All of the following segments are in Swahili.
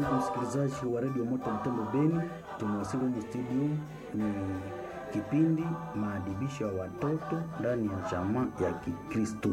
Msikilizaji wa redio Moto Mtembo Beni, tumewasili kwenye studio. Ni kipindi maadibisho ya watoto ndani ya jamaa ya Kikristo.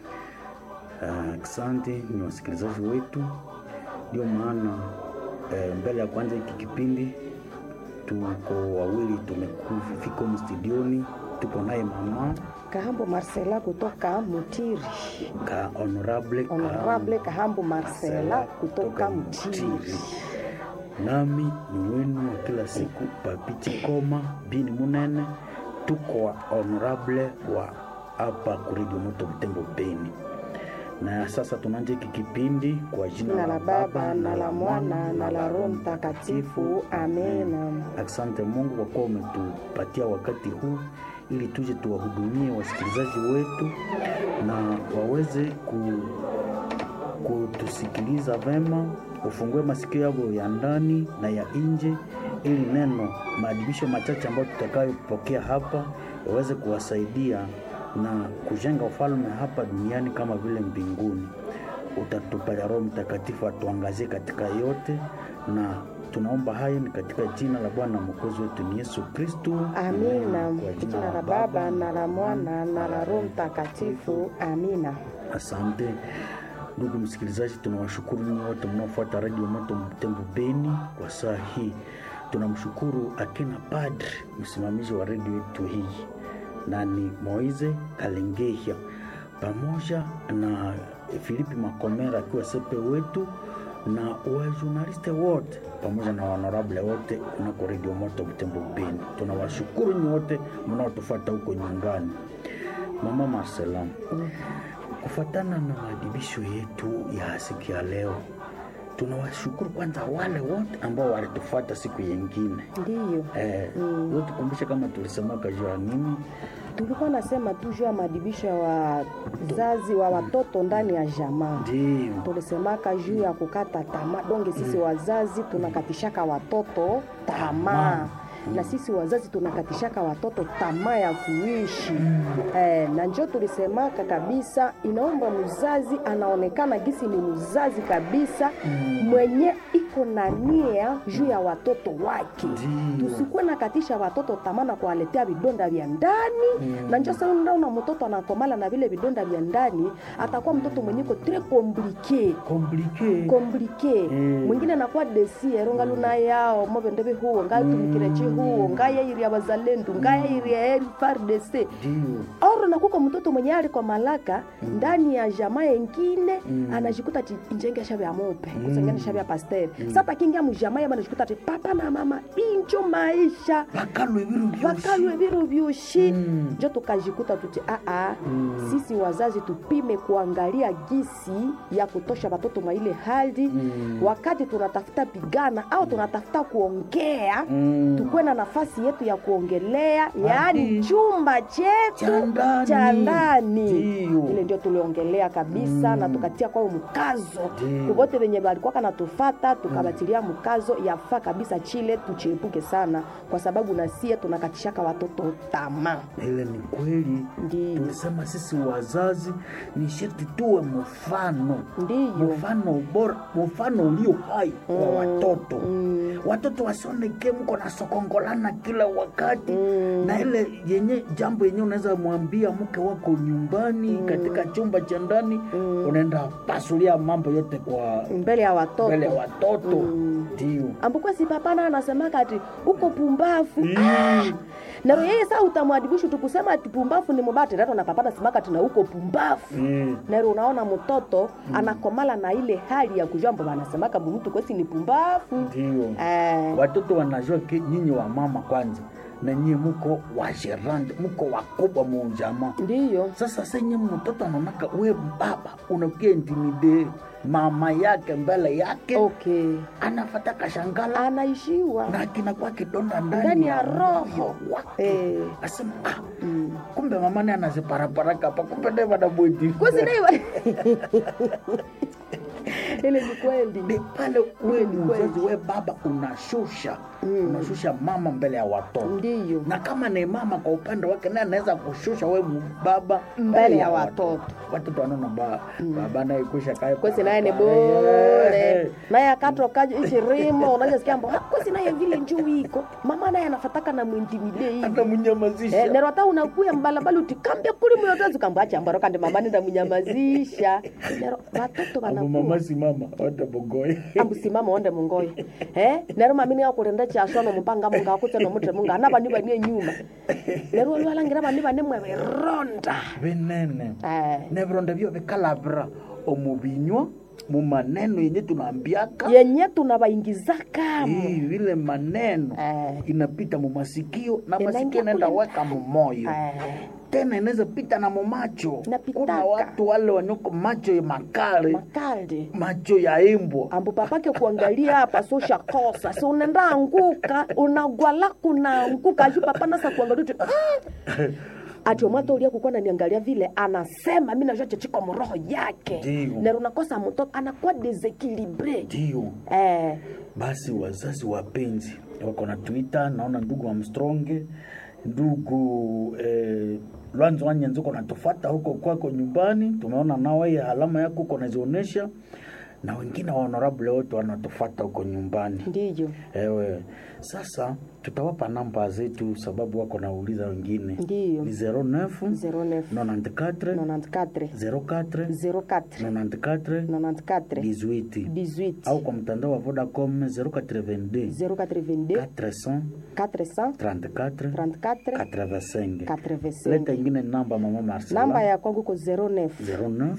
Asante uh, ni wasikilizaji wetu, ndio maana uh, mbele ya kwanza hiki kipindi tuko wawili tumefika humu studioni, tuko naye mama Kahambo Marcela kutoka Mutiri. ka honorable, Honorable Kahambo Marcela kutoka Mutiri. nami ni wenu wa kila siku Papiti Koma bini Munene, tuko wa honorable wa hapa kuredio Moto Butembo Beni. Na sasa tunaanza hiki kipindi kwa jina Na la Baba na la Mwana na la Roho Mtakatifu. Amena. Asante Mungu kwa kuwa umetupatia wakati huu ili tuje tuwahudumie wasikilizaji wetu na waweze ku, kutusikiliza vema, ufungue masikio yao ya ndani na ya nje, ili neno maadibisho machache ambayo tutakayopokea hapa yaweze kuwasaidia na kujenga ufalme hapa duniani kama vile mbinguni. Utatupatia Roho Mtakatifu atuangazie katika yote, na tunaomba hayo ni katika jina la Bwana mwokozi wetu ni Yesu Kristu. Amina. Kwa jina la Baba na la Mwana na la Roho Mtakatifu. Amina. Asante ndugu msikilizaji, tunawashukuru nyinyi wote mnaofuata redio Moto Mtembo Beni kwa saa hii. Tunamshukuru akina padri msimamizi wa redio yetu hii na ni Moize Kalengehia pamoja na Filipi Makomera akiwa sepe wetu na wajurnaliste wote pamoja na honorable wote kunako redio Moto Mtembo Beni. Tunawashukuru nyinyi wote mnaotufuata huko nyumbani. Mama Marcela, kufuatana na maadibisho yetu ya siku ya leo, tunawashukuru kwanza wale wote ambao walitufuata siku yengine. Ndiyo. Eh, mm. Tukumbushe kama tulisemaka juu ya nini? Tulikuwa nasema tu juu ya maadibisho ya wazazi wa watoto ndani ya jamaa. Ndio. Tulisemaka juu ya kukata tamaa. Donge sisi wazazi tunakatishaka watoto tamaa na sisi wazazi tunakatishaka watoto tamaa ya kuishi eh, na njo tulisemaka kabisa, inaomba mzazi anaonekana gisi ni mzazi kabisa mwenye iko na nia juu ya watoto wake. Tusikuwe nakatisha watoto tamaa na kuwaletea vidonda vya ndani na njo sasa unaona mtoto anakomala na vile vidonda vya ndani, atakuwa mtoto mwenye ko tres compliqué Komplike. komplike Mm. mwingine anakuwa desiero ngaluna yao mobendebe huo ngaitumikirechi huo ngayairi ya bazalendu ngayairi ya eri FARDC Ndio. oro nakuko mtoto mwenye ali kwa malaka ndani ya jamaa yengine anajikuta ti injenge shabe ya mope kusengene shabe ya pasteur sasa kingia mujamaa yaba anajikuta ti papa na mama injo maisha Bakalwe biru byoshi. vakalwe viru vyushi Mm. njo tukajikuta tuti aa sisi wazazi tupime kuangalia gisi ya kutosha watoto mwa ile hali wakati tunatafuta pigana au tunatafuta kuongea Mm. tukuwe na nafasi yetu ya kuongelea yaani chumba Cha chetu ndani. cha ndani Ndiyo. ile ndio tuliongelea kabisa na tukatia kwao mkazo Ndiyo. kuvote venye balikuwaka natufata tukabatilia mkazo yafaa kabisa chile tuchiepuke sana kwa sababu nasie tunakatishaka watoto tamaa Ile ni kweli. Ndiyo. Tulisema sisi wazazi ni sharti tuwe mfano. ndiyo Mfano bora, mfano ulio hai kwa watoto. Watoto wasioneke mko na sokongolana kila wakati na ile yenye jambo yenye unaweza mwambia mke wako nyumbani katika chumba cha ndani unaenda pasulia mambo yote kwa mbele ya watoto mbele ya watoto ndio ambukuwa si papana anasemaka ati uko pumbafu ah! naro yeye saa utamwadibishu tukusema ati pumbafu ni mubati rato na papana simaka tina uko pumbafu Mm. naro unaona mtoto anakomala na ile hali ya kujua mbo wanasemaka mtu kwesi ni pumbafu ndio eh, watoto wanajua ke nyinyi wa mama kwanza na nyinyi muko wajerande muko wakubwa mujamaa ndiyo sasa senye mtoto anaonaka we baba unakia intimide mama yake mbele yake okay anafata kashangala anaishiwa na kinakuwa kidonda ndani Ndani ya moyo roho. wake Eh. asema ah, kumbe mama ni anaziparapara hapa kumbe naye wanabweti kusinaiwa ile ni kweli ni pale we Kweli, kweli. mzazi we baba unashusha unashusha mama mbele ya watoto ndiyo na kama ni mama kwa upande wake naye anaweza kushusha we mu- baba Mbele ya watoto. watoto wanaona ba, baba naye kusha kae kwesi naye ni Eh, bure naye akatoka ichirimo unajasikia mbo "Ah, kwesi naye vile njuu iko mama naye anafataka na mwintimide hivi hata mnyamazisha Eh, nero hata unakuya mbalabala utikambia kuli myotozi kambwacha mbaro kandi mama nenda munyamazisha nero watoto Abo wanakuwa mama si mama wata bogoye ambusimama onde mungoyo eh nero mamini yakulenda chashono mupanga munga akutse nomutre munga ana bani bani nyuma nero olwalangira bani bani mwe ronda binene eh nebironda byo bikalabira omubinywa mu maneno yenye tunaambiaka yenye tunabaingizakamo Hii, vile maneno Eh. inapita mu masikio na Inaingia masikio inaenda kule weka mu moyo eh tena inaweza pita na mu macho Inapitaka. kuna watu wale wanyoko macho ya makali makali macho ya imbwa ambu papake kuangalia hapa so shakosa si unaenda anguka unagwala kunaanguka aju papa nasa kuangalia tu ah! ati omwata ulia kukuwa naniangalia vile anasema mi najua chechiko mroho yake Ndiyo. nero nakosa mtoto anakuwa desekilibre ndio eh, basi wazazi wapenzi wako na twitter naona ndugu amstronge ndugu eh, lwanzo wanyenzi uko natufata huko kwako nyumbani tumeona nawe alama yako uko nazionyesha na wengine wa honorable wote wanatufata huko nyumbani ndiyo ewe sasa tutawapa namba zetu sababu wako nauliza wengine Ndiyo. ni 09 09 94 94 04 04 94 94 18 18 au kwa mtandao wa Vodacom 082 082 400 400 34 34 85 85 leta ingine namba mama Marcela namba ya kwangu ko 09 09